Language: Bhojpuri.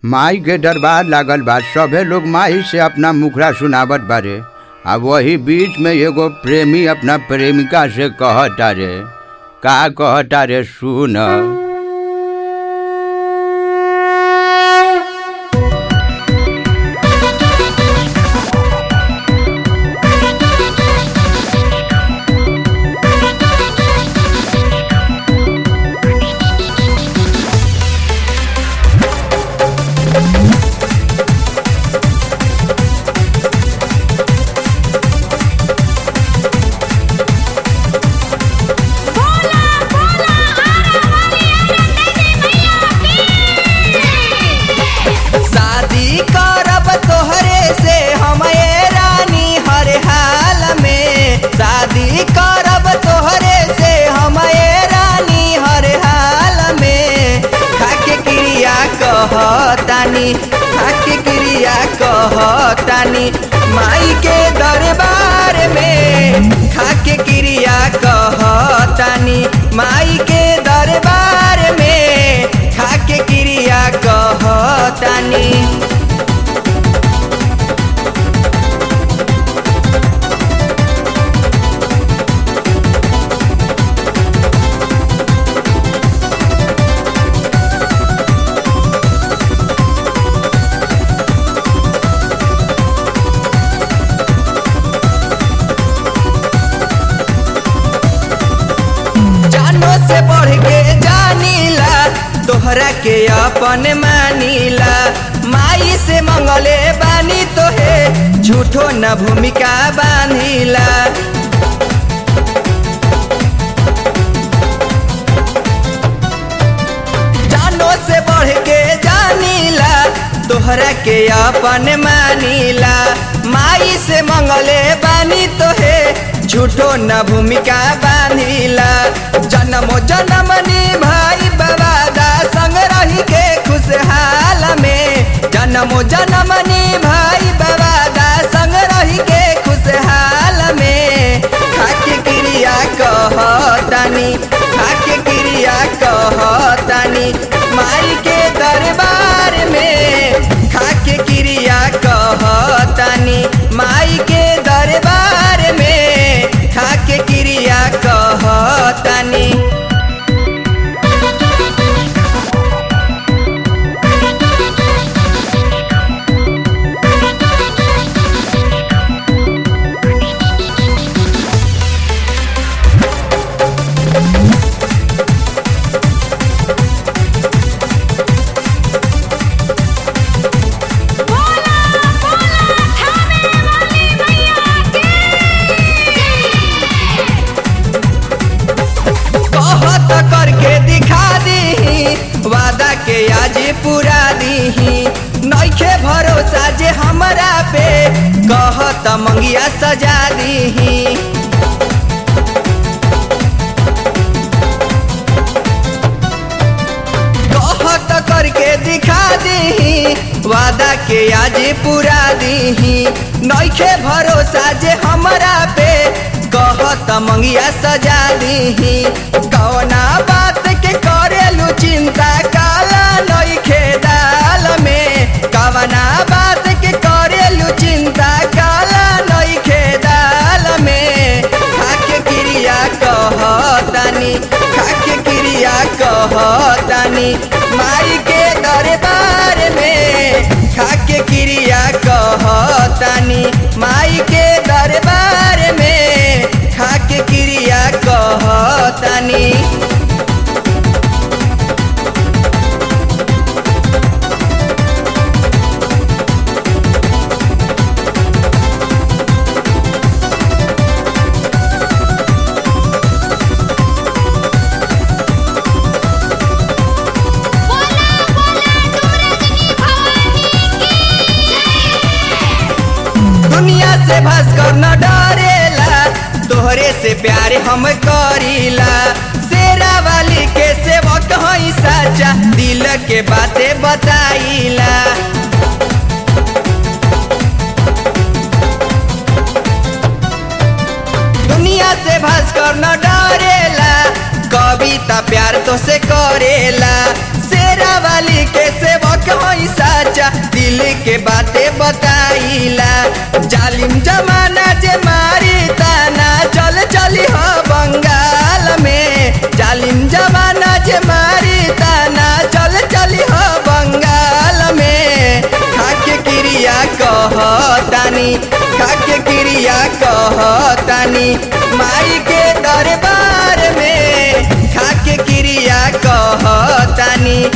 माई के दरबार लागल बा सभे लोग माई से अपना मुखरा सुनावत बारे आ वही बीच में एगो प्रेमी अपना प्रेमिका से कहता रे का कहता रे सुन शादी करब तोहरे से हम ये रानी हर हाल में शादी करब तोहरे से हम ये रानी हर हाल में खाके क्रिया कहतानी खाके क्रिया कहतानी माई के दरबार में खाके क्रिया कहतानी माई के दरबार में खाके क्रिया कहतानी जानो से बढ़ के जानीला तोहरा के अपन मानीला माई से मंगले बानी तोहे झूठो न भूमिका बांधिला जानो से बढ़ के जानीला तोहरा के अपन मानीला माई से मंगले बानी तोहे झूठो न भूमिका बांधिला जन्मो जन्मनी भाई बाबा संग रही के खुशहाल में जन्मो जन्मनी भाई बाबा संग रही के खुशहाल में खाके क्रिया कहतानी खाके क्रिया कहतानी माई के दरबार में खाके क्रिया कहतानी माई के दरबार में खाके क्रिया कहतानी कहत करके दिखा दीही वादा के आज पूरा दीही नइखे भरोसा जे हमरा पे कहत मंगिया सजा दीही कहत करके दिखा दीही वादा के आज पूरा दीही नइखे भरोसा जे हमरा पे कहत मंगिया सजा दीही कौना बात के करेलू चिंता काला नइखे दाल में कवना बात के करेलू चिंता काला नइखे दाल में खाके क्रिया कहतानी खाके क्रिया कहतानी माई के दरबार में खाके क्रिया कहतानी माई के दरबार में खाके क्रिया कहतानी दुनिया से भास्कर न डरेला तोहरे से प्यार हम करीला शेरा वाली के सेवक हई साचा दिल के बातें बताईला दुनिया से भास्कर न डरेला कविता प्यार तो से करेला शेरा वाली के सेवक हई साचा के बाते बताइला जालिम जमाना जे मारी ताना चल चली हो बंगाल में जालिम जमाना जे मारी ताना चल चली हो बंगाल में खाके क्रिया कहतानी खाके क्रिया कहतानी माई के दरबार में खाके क्रिया कहतानी